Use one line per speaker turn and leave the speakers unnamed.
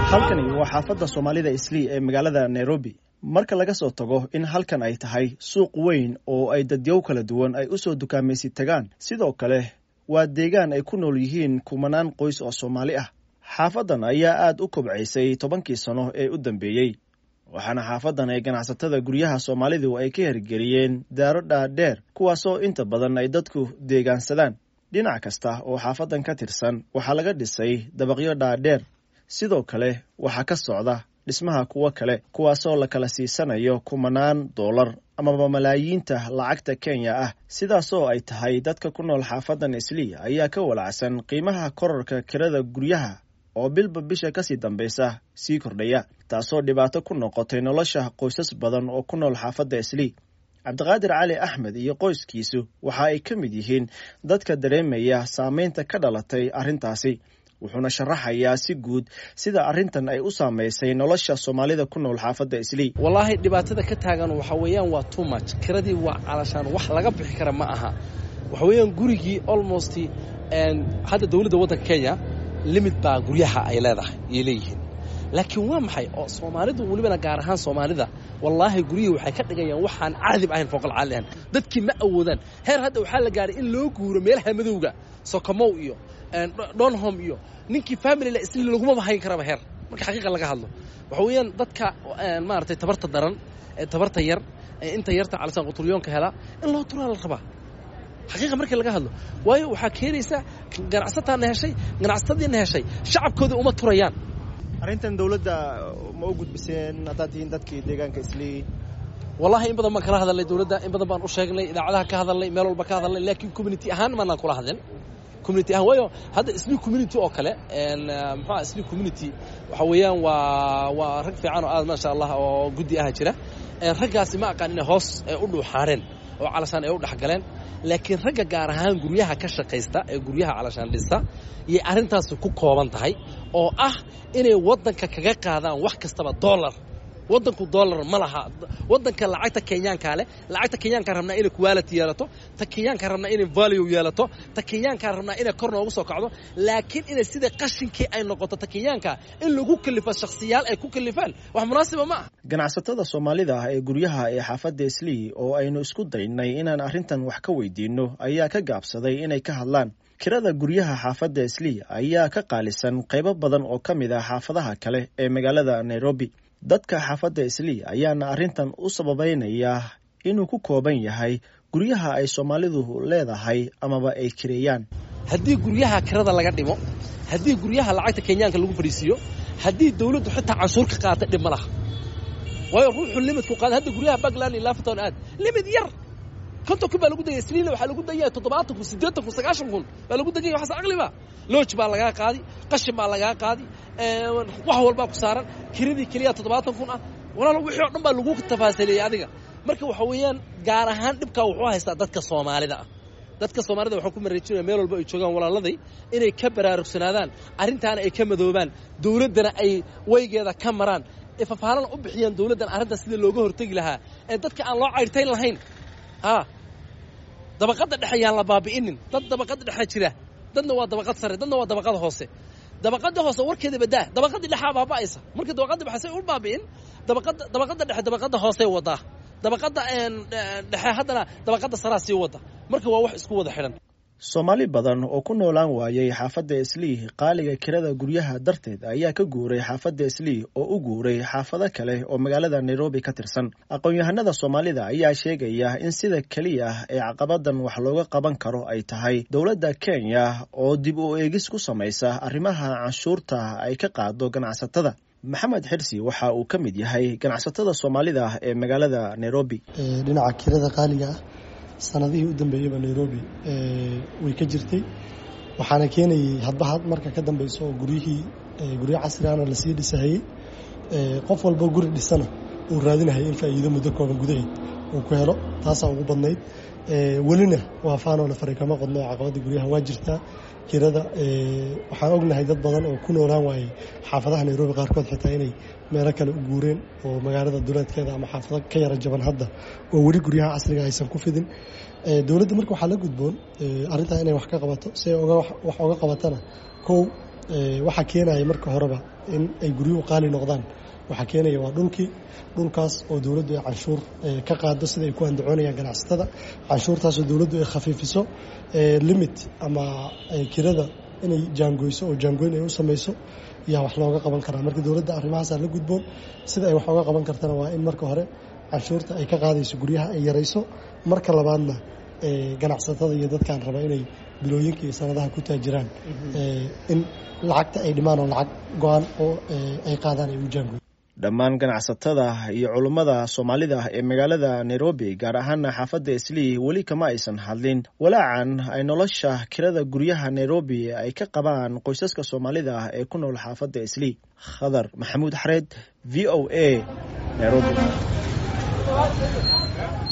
halkani waa xaafadda soomaalida islii ee magaalada nairobi marka laga soo tago in halkan ay tahay suuq weyn oo ay dadyow kala duwan ay u soo dukaamaysi tagaan sidoo kale waa deegaan ay ku nool yihiin kumanaan qoys oo soomaali ah xaafaddan ayaa aad u kobcaysay tobankii sano ee u dambeeyey waxaana xaafaddan ay ganacsatada guryaha soomaalidu ay ka hirgeliyeen daaro dhaadheer kuwaasoo inta badan ay dadku deegaansadaan dhinac kasta oo xaafaddan ka tirsan waxaa laga dhisay dabaqyo dhaadheer sidoo kale waxaa ka socda dhismaha kuwo kale kuwaasoo la kala siisanayo kumanaan dollar amaba malaayiinta lacagta kenya ah sidaasoo ay tahay dadka ku nool xaafaddan islii ayaa ka walacsan qiimaha korarka kirada guryaha oo bilba bisha kasii dambaysa sii kordhaya taasoo dhibaato ku noqotay nolosha qoysas badan oo ku nool xaafadda islii cabdiqaadir cali axmed iyo qoyskiisu waxa ay ka mid yihiin dadka dareemaya saameynta ka dhalatay arrintaasi wuxuuna sharaxayaa si guud sida arrintan ay u saamaysay nolosha soomaalida ku nool xaafadda islii
wallaahi dhibaatada ka taagan waxa weeyaan waa too much kiradii waa calashaan wax laga bixi kara ma aha waxa weeyaan gurigii almost hadda dowladda waddanka kenya limid baa guryaha ay leedahay ayay leeyihiin laakiin waa maxay oo soomaalidu welibana gaar ahaan soomaalida wallaahi guryihii waxay ka dhigayaan waxaan caadib ahayn fooqal caali ahan dadkii ma awoodaan heer hadda waxaa la gaaray in loo guuro meelaha madowga sokomow iyo donhom iyo ninkii familyle isli lagumaba hayn karaba heer marka xaqiiqa laga hadlo waxa weeyaan dadka maaragtay tabarta daran tabarta yar inta yarta calasan quturyoonka hela in loo turaa la rabaa xaqiiqa markii laga hadlo waayo waxaa keenaysaa ganacsataana heshay ganacsatadiina heshay shacabkooda uma turayaan
arrintan dowladda ma u gudbiseen haddaad tihiin dadkii deegaanka islii
wallahi in badan baan kala hadalnay dowladda in badan baan u sheegnay idaacadaha ka hadalnay meel walba ka hadalnay laakiin community ahaan maanaan kula hadlin community ahaan waayo hadda islii community oo kale muxua islii community waxa weeyaan waa waa rag fiican oo aad maasha allah oo guddi aha jira raggaasi ma aqaan inay hoos u dhuuxaaneen oo calashaan ay u dhexgaleen laakiin ragga gaar ahaan guryaha ka shaqaysta ee guryaha calashaan dhista yay arrintaasi ku kooban tahay oo ah inay waddanka kaga qaadaan wax kastaba dollar waddanku dollar ma laha waddanka lacagta kenyaankaa leh lacagta kenyaankaan rabnaa inay quality yeelato ta kenyaankaan rabnaa inay value yeelato ta kenyaankaan rabnaa inay kor noogu soo kacdo laakiin inay sida qashinkii ay noqoto ta kenyaanka in lagu kalifo shakhsiyaal ay ku kalifaan wax munaasiba ma ah
ganacsatada soomaalida ah ee guryaha ee xaafadda islii oo aynu isku daynay inaan arrintan wax ka weydiinno ayaa ka gaabsaday inay ka hadlaan kirada guryaha xaafadda islii ayaa ka qaalisan qaybo badan oo ka mid ah xaafadaha kale ee magaalada nairobi dadka xaafadda islii ayaana arrintan u sababaynayaa inuu ku kooban yahay guryaha ay soomaalidu leedahay amaba ay kireeyaan
haddii guryaha kirada laga dhimo haddii guryaha lacagta kenyaanka lagu fadhiisiiyo haddii dawladdu xitaa canshuur ka qaata dhib ma laha waayo ruuxu limidku qaada hadda guryaha bagland iyo lafton aad limid yar konton kun baa lagu degaya sliila waxaa lagu degaya toddobaatan kun siddeetan kun sagaashan kun baa lagu degaya waxaas aqliba looj baa lagaa qaadi qashin baa lagaa qaadi wax walbaa ku saaran kiradii keliya toddobaatan kun ah walaalo wixii oo dhan baa lagu tafaasileeyey adiga marka waxa weeyaan gaar ahaan dhibkaa wuxuu haystaa dadka soomaalida ah dadka soomaalida waxaan ku mareejinaya meel walba ay joogaan walaaladay inay ka baraarugsanaadaan arrintaana ay ka madoobaan dawladdana ay weygeeda ka maraan ee fafaalana u bixiyaan dawladdan arrintaas sida looga hortegi lahaa ee dadka aan loo caydhtayn lahayn a dabaqadda dhexe yaan la baabi'inin dad dabaqadda dhexe jira dadna waa dabaqad sare dadna waa dabaqada hoose dabaqada hoose warkeeda badaa dabaqadii dhexaa baaba'aysa marka dabaqadda dhexe say u baabi'in dabaqadda dabaqadda dhexe dabaqadda hoosey wadaa dabaqadda dhexe haddana dabaqadda saraa sii wada marka waa wax isku wada xidhan
soomaali badan oo ku noolaan waayay xaafadda islii qaaliga kirada guryaha darteed ayaa ka guuray xaafadda islii oo u guuray xaafado kale oo magaalada nairobi ka tirsan aqoon-yahanada soomaalida ayaa sheegaya in sida keliya ah ee caqabadan wax looga qaban karo ay tahay dowladda kenya oo dib u eegis ku samaysa arrimaha canshuurta ay ka qaado ganacsatada maxamed xirsi waxa uu ka mid yahay ganacsatada soomaalida ah ee magaalada nairobi
dhinaca kirada qaaliga ah sanadihii u dambeeyeyba nairobi way ka jirtay waxaana keenayay hadba had marka ka dambeyso oo guryihii guryo casrigaana lasii dhisahayey qof walba guri dhisana uu raadinahayay in faa'iido muddo kooban gudaheed uu ku helo taasaa ugu badnayd welina waa faanoole fari kama qodno oo caqabadda guryaha waa jirtaa kirada waxaan ognahay dad badan oo ku noolaan waayey xaafadaha nairobi qaarkood xitaa inay meelo kale u guureen oo magaalada duleedkeeda ama xaafado ka yara jaban hadda oo weli guryaha casriga aysan ku fidin dowladda marka waxaa la gudboon arrintaa inay wax ka qabato si ay wax oga qabatana kow waxaa keenaya marka horeba in ay guryuhu qaali noqdaan waxaa keenaya waa dhulkii dhulkaas oo dowladdu ay canshuur ka qaado sida ay ku andacoonayaan ganacsatada canshuurtaasoo dowladdu ay khafiifiso limit ama kirada inay jaangoyso oo jaangoyn ay u samayso yaa wax looga qaban karaa marka dowladda arrimahaasaa la gudboon sida ay wax ooga qaban kartana waa in marka hore canshuurta ay ka qaadayso guryaha ay yarayso marka labaadna ganacsatada iyo dadkaan raba inay bilooyinka iyo sanadaha ku taajiraan in lacagta ay dhimaan oo lacag go-aan oo ay qaadaan ay u jaangoy
dhammaan ganacsatada iyo culummada soomaalida ee magaalada nairobi gaar ahaana xaafadda islii weli kama aysan hadlin walaacan ay nolosha kirada guryaha nairobi ay ka qabaan qoysaska soomaalida ah ee ku nool xaafadda islii khadar maxamuud xareed v o a nairobi